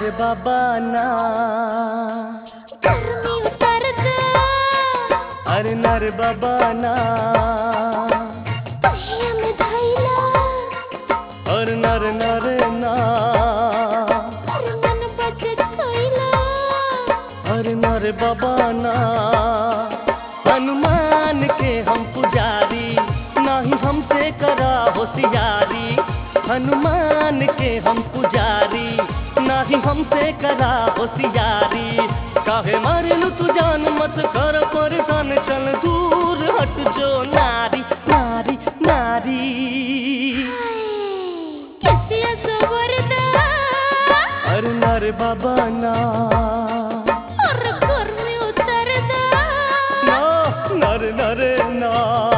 नर बाबा ना गर्मी उतरत अरे नर बाबा ना पहिया में धैला और नर नर ना अरे मन बचत कैला अरे नर बाबा ना हनुमान के हम पुजारी नहीं हमसे करा होशियारी हनुमान के हम पुजारी नहीं हमसे करा होशियारी काहे मारलू तू जान मत कर परेशान चल दूर हट जो नारी नारी नारी कैसिया सवरदा अरे नर बाबा ना अरे गर्मी उतरदा ना नर नर ना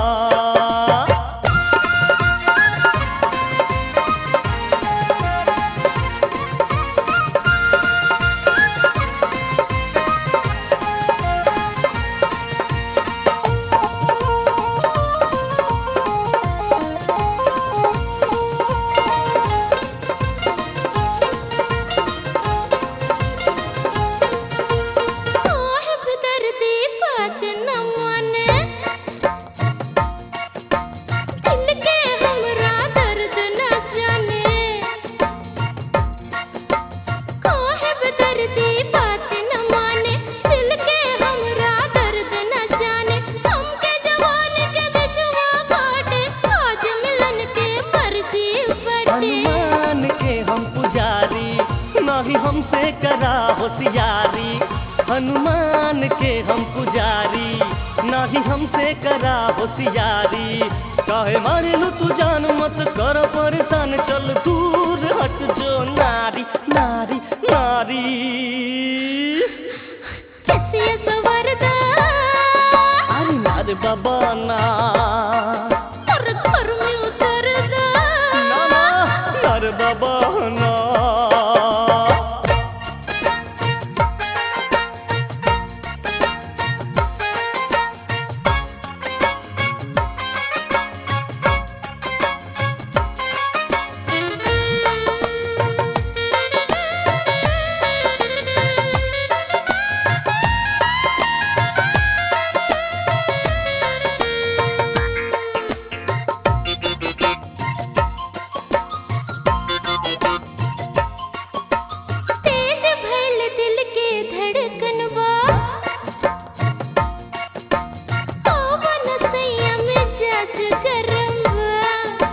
साहिब दर्दी बात न माने दिल के हमरा दर्द न जाने साहिब दर्दी बात न माने दिल के हमरा दर्द न जाने हमके जवान के बिछवा बाटे आज मिलन के मर्जी बटे हनुमान के हम पुजारी नहीं हमसे करा होशियारी हनुमान के हम पुजारी नहीं हमसे करा होशियारी काहे मारेलू तू जान मत कर परेशान चल दूर हट जो नारी नारी नारी कैसिया सवरदा अरे नार बाबा ना और घर में उतरदा ना ना नार बाबा ना तेज भइल दिल के धड़कनवा पवन संयम जस गरमवा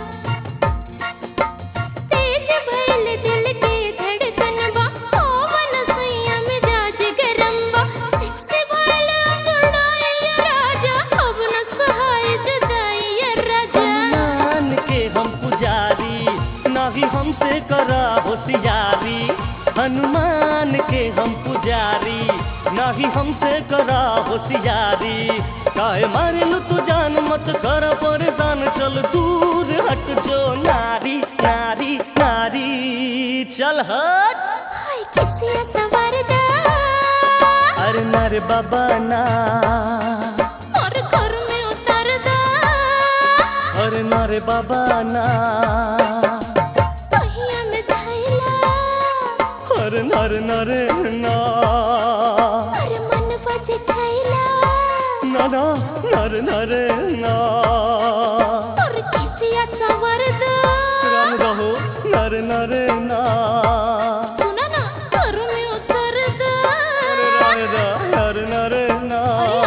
तेज भइल दिल के धड़कनवा पवन संयम जस गरमवा सिक्स भइल अंगड़ाई राजा अब न सहाय जुदाई राजा हनुमान के हम पुजारी नहीं हमसे करा होशियारी हनुमान के हम पुजारी नहीं हमसे करा होशियारी काहे मारेलू तू जान मत कर परेशान चल दूर हट जो नारी नारी नारी चल हट हाय कैसिया सवरदा अरे नर बाबा ना और घर में उतरदा अरे नर बाबा ना पहिया में धैला अरे नर नर ना अरे मन बज खैला ना ना नर नर ना और कैसिया सवरदा राम रहो नर नर ना सुना ना घर में उतरदा अरे राय रा नर नर ना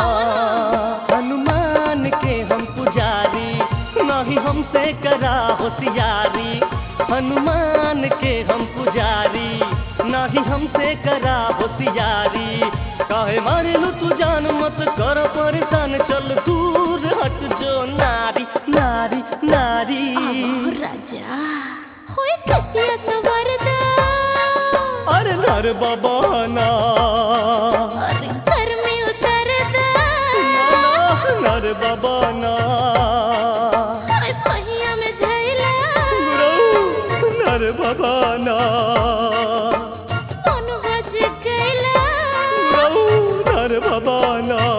हनुमान के हम पुजारी नहीं हमसे करा होशियारी हनुमान के हम पुजारी नहीं हमसे करा होशियारी काहे मारेलू तू जान मत कर परेशान चल दूर हट जो नारी नारी नारी राजा होय कैसिया सवरदा अरे नर बाबा ना और घर में उतरदा ना, नर बाबा ना हाय पहिया में धैला गुरु नर बाबा ना मन बज गैला गुरु नर बाबा ना